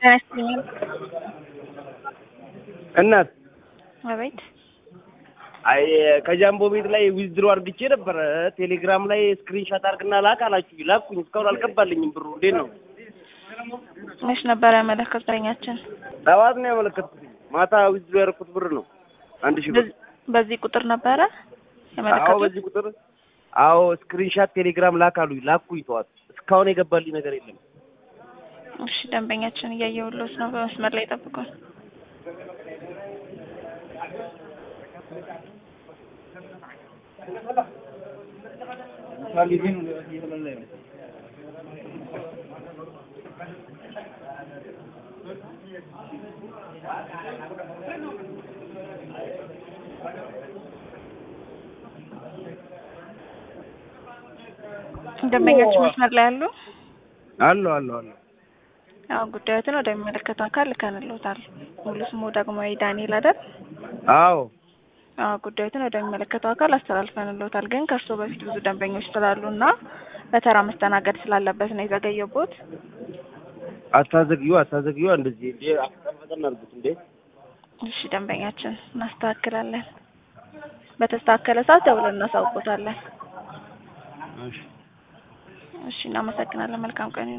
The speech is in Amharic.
ጤና ይስጥልኝ። እናት አቤት አይ ከጃምቦ ቤት ላይ ዊዝድሮ አድርግቼ ነበረ። ቴሌግራም ላይ ስክሪንሻት አድርግና ላክ አላችሁ። ላኩኝ። እስካሁን አልገባልኝም ብሩ። እንዴት ነው? መች ነበር ያመለከተኛችን? ጠዋት ነው ያመለከትኩት። ማታ ዊዝድሮ ያደረኩት ብር ነው አንድ ሺህ ብር። በዚህ ቁጥር ነበረ አዎ ያመለከቱት? በዚህ ቁጥር አዎ ስክሪንሻት ቴሌግራም ላክ አሉኝ። ላኩኝ ጠዋት። እስካሁን የገባልኝ ነገር የለም። እሺ ደንበኛችን እያየሁሎት ነው። በመስመር ላይ ጠብቁን። ደንበኛችን መስመር ላይ አሉ? አሎ አሎ አሎ አዎ ጉዳዮትን ወደሚመለከተው አካል ልከንልዎታል። ሙሉ ስሙ ዳግማዊ ዳንኤል አይደል? አዎ አዎ ጉዳዮትን ወደሚመለከተው አካል አስተላልፈንልዎታል። ግን ከእርስዎ በፊት ብዙ ደንበኞች ስላሉ እና በተራ መስተናገድ ስላለበት ነው የዘገየቦት። አታዘግዩ አታዘግዩ። እንደዚህ እንዴ አፈጠን አድርጉት እንዴ። እሺ ደንበኛችን እናስተካክላለን። በተስተካከለ ሰዓት ደውለን እናሳውቆታለን። እሺ እሺ እናመሰግናለን። መልካም ቀን